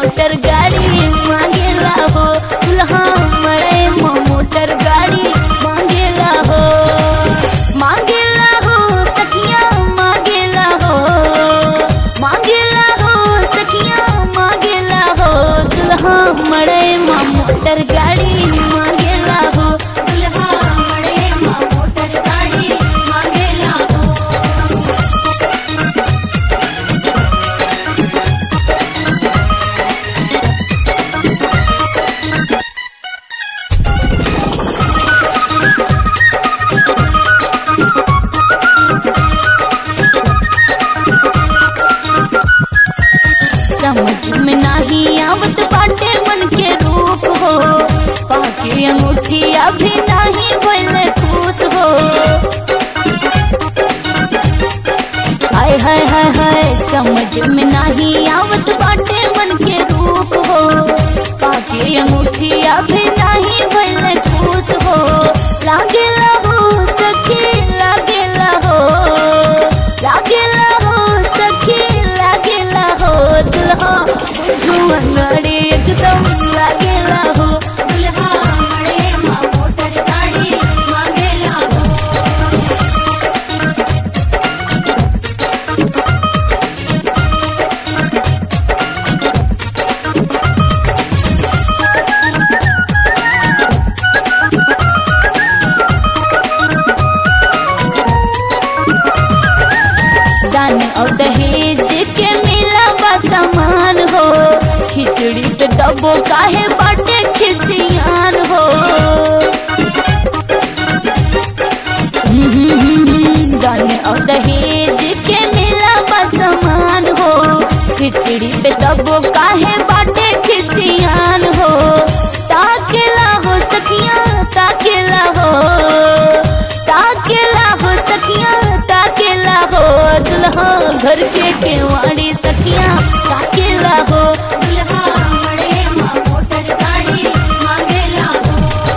motor गाड़ी मांगेला हो दुल्हा मड़े मोटर गाड़ी मांगेला हो मांगेला हो सखिया मांगेला हो मांगेला हो सखिया मांगेला हो दुल्हा मड़े मोटर गाड़ी मांगेला हो दुल्हा मड़े मोटर गाड़ी मांगेला हो समझ में नहीं आवत बाटे मन के रूप हो पाके अंगूठी अभी नहीं भइले खुश हो हाय हाय हाय हाय समझ में नहीं आवत बाटे मन के रूप हो पाके अंगूठी अभी नहीं भइले खुश हो लागेला हो सखी लागेला हो लागेला हो सखी लागेला हो दुल्हा जुअनड़ी एकदम लागेला हो दुल्हा मड़े मोटर गाड़ी मांगेला हो दान और दहेज के मिला बा सामान हो खिचड़ी पे डब्बो काहे बाटे खिसियान हो हम्म, हम्म, हम्म, हम्म, दान और दहेज के मिला बा सामान हो खिचड़ी पे डब्बो काहे बाटे खिसियान हो ताकेला हो सखिया ताकेला हो ताकेला हो सखिया ताकेला हो दुल्हा घर के केवाड़ी सखिया ताकेला हो दुल्हा मड़े मोटर गाड़ी मांगेला हो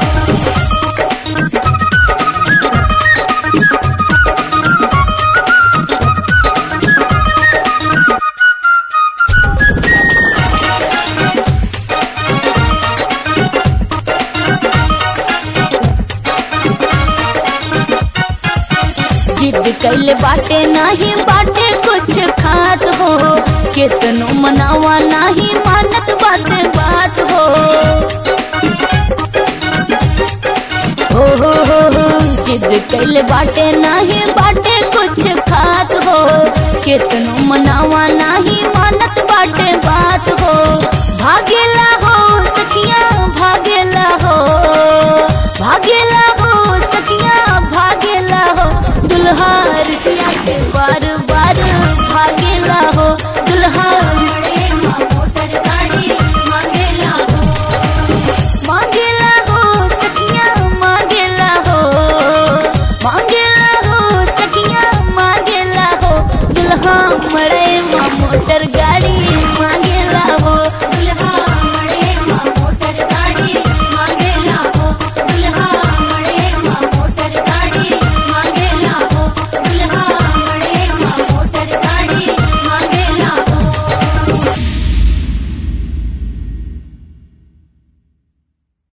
जिद कैले बाटे नाही बाटे कुछ खात हो केतनो मनावा नाही मानत बाटे बात हो हो हो हो हो जिद कैले बाटे नाही बाटे कुछ खात हो केतनो मनावा नाही मानत बाटे बात हो भागेला हो सखिया भागेला हो भागेला हो सखिया भागेला हो दुल्हा रुसिया के बार बार भागेला हो दुल्हा मड़े मोटर गाड़ी मांगेला हो मांगेला हो सखिया मांगेला हो मांगेला हो सखिया मांगेला हो दुल्हा मड़े मोटर गाड़ी